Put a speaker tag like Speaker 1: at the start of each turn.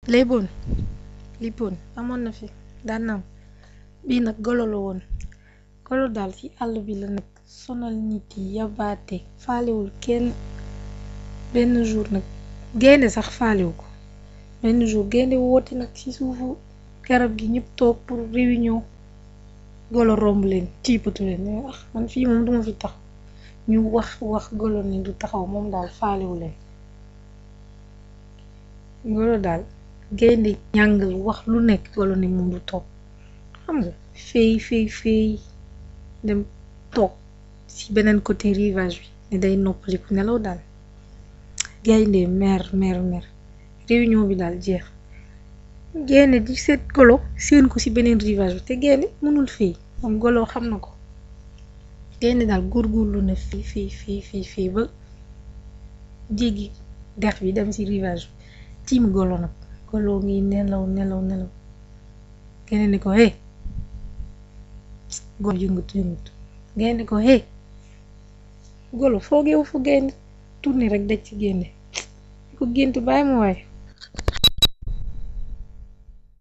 Speaker 1: léeboon lippoon amoon na fi daan na am bii nag golo la woon golo daal ci àll bi la nag sonal nit yi yabaate faalewul kenn benn jour nag gaynde sax faalewu ko benn jour gaynde woote nag ci suufu garab gi ñëpp toog pour réunion golo romb leen tiipatu leen ne ah man fii moom duma fi tax ñu wax wax golo ni du taxaw moom daal faalewu leen golo daal gaynde ñàngal wax lu nekk golo ni moom du toog xam nga fey fey fey dem toog ci beneen côté rivage bi ne day noppaliku nelaw daal gaynde mer mer mer réunion bi daal jeex gaynde di seet golo seen ko ci beneen rivage bi te gaynde mënul fii moom golo xam na ko gaynde daal góorgóorlu na fii fii fii fii fii ba jéggi dex bi dem ci rivage bi tiim golo nag golo ngi nelaw nelaw nelaw gaynde ni ko hey golo yëngatu yëngatu gaynde ko hey golo foogeewu fu gaynde tourné rek daj ci gaynde ko gént bàyyi ma waaye